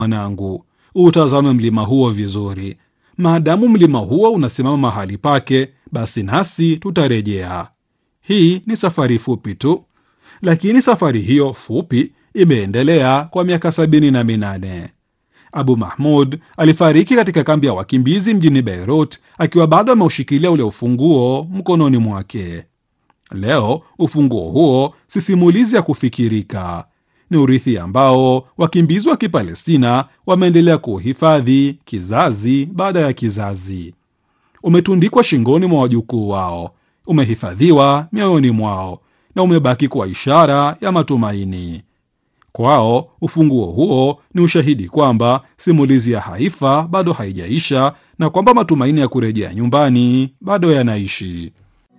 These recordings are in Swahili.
Mwanangu, utazame mlima huo vizuri. Maadamu mlima huo unasimama mahali pake, basi nasi tutarejea. Hii ni safari fupi tu, lakini safari hiyo fupi imeendelea kwa miaka sabini na minane. Abu Mahmud alifariki katika kambi ya wakimbizi mjini Beirut akiwa bado ameushikilia ule ufunguo mkononi mwake. Leo ufunguo huo si simulizi ya kufikirika, ni urithi ambao wakimbizi wa Kipalestina wameendelea kuuhifadhi kizazi baada ya kizazi. Umetundikwa shingoni mwa wajukuu wao, umehifadhiwa mioyoni mwao na umebaki kuwa ishara ya matumaini. Kwao ufunguo huo ni ushahidi kwamba simulizi ya Haifa bado haijaisha na kwamba matumaini ya kurejea nyumbani bado yanaishi.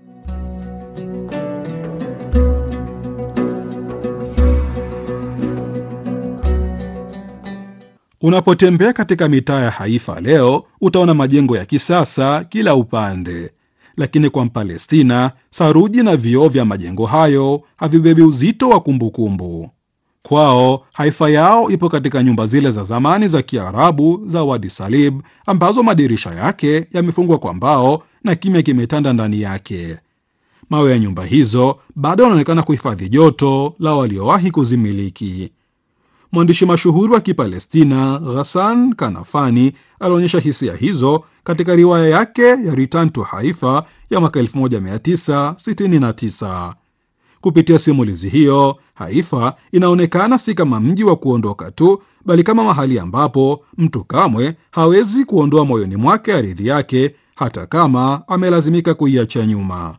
Unapotembea katika mitaa ya Haifa leo utaona majengo ya kisasa kila upande, lakini kwa Mpalestina saruji na vioo vya majengo hayo havibebi uzito wa kumbukumbu. Kwao Haifa yao ipo katika nyumba zile za zamani za Kiarabu za Wadi Salib ambazo madirisha yake yamefungwa kwa mbao na kimya kimetanda ndani yake. Mawe ya nyumba hizo bado yanaonekana kuhifadhi joto la waliowahi kuzimiliki. Mwandishi mashuhuri wa Kipalestina Ghassan Kanafani alionyesha hisia hizo katika riwaya yake ya Return to Haifa ya mwaka 1969. Kupitia simulizi hiyo, Haifa inaonekana si kama mji wa kuondoka tu, bali kama mahali ambapo mtu kamwe hawezi kuondoa moyoni mwake ardhi yake, hata kama amelazimika kuiacha nyuma.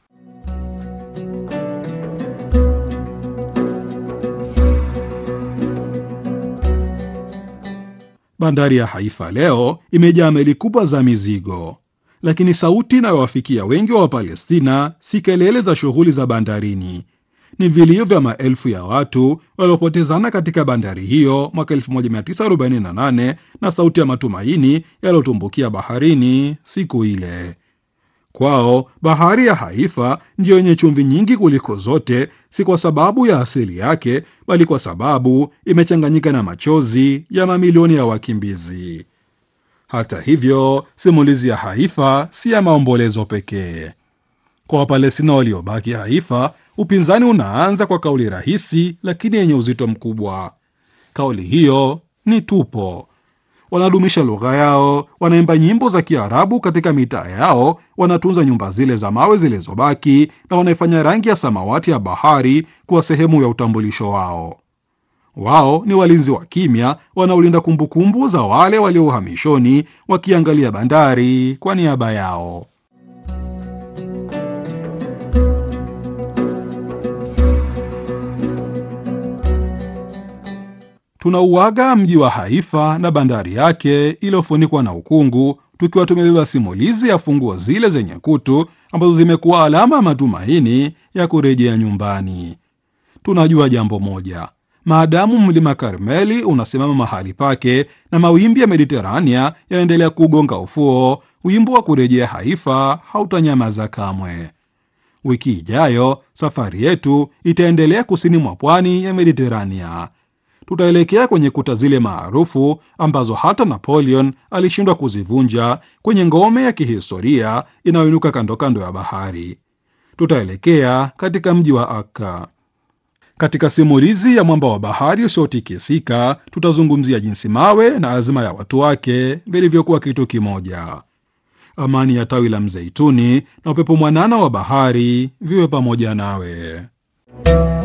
Bandari ya Haifa leo imejaa meli kubwa za mizigo, lakini sauti inayowafikia wengi wa Wapalestina si kelele za shughuli za bandarini, ni vilio vya maelfu ya watu waliopotezana katika bandari hiyo mwaka 1948 na sauti ya matumaini yaliyotumbukia baharini siku ile. Kwao bahari ya Haifa ndiyo yenye chumvi nyingi kuliko zote, si kwa sababu ya asili yake, bali kwa sababu imechanganyika na machozi ya mamilioni ya wakimbizi. Hata hivyo, simulizi ya Haifa si ya maombolezo pekee. Kwa Wapalestina waliobaki Haifa, upinzani unaanza kwa kauli rahisi lakini yenye uzito mkubwa. Kauli hiyo ni tupo. Wanadumisha lugha yao, wanaimba nyimbo za Kiarabu katika mitaa yao, wanatunza nyumba zile za mawe zilizobaki, na wanaifanya rangi ya samawati ya bahari kuwa sehemu ya utambulisho wao. Wao ni walinzi wa kimya wanaolinda kumbukumbu za wale walio uhamishoni, wakiangalia bandari kwa niaba yao. Tunauaga mji wa Haifa na bandari yake iliyofunikwa na ukungu, tukiwa tumebeba simulizi ya funguo zile zenye kutu ambazo zimekuwa alama ya matumaini ya kurejea nyumbani. Tunajua jambo moja: maadamu mlima Karmeli unasimama mahali pake na mawimbi ya Mediterania yanaendelea kugonga ufuo, wimbo wa kurejea Haifa hautanyamaza kamwe. Wiki ijayo safari yetu itaendelea kusini mwa pwani ya Mediterania. Tutaelekea kwenye kuta zile maarufu ambazo hata Napoleon alishindwa kuzivunja, kwenye ngome ya kihistoria inayoinuka kando kando ya bahari. Tutaelekea katika mji wa Akka. Katika simulizi ya mwamba wa bahari usiotikisika, tutazungumzia jinsi mawe na azma ya watu wake vilivyokuwa kitu kimoja. Amani ya tawi la mzeituni na upepo mwanana wa bahari viwe pamoja nawe.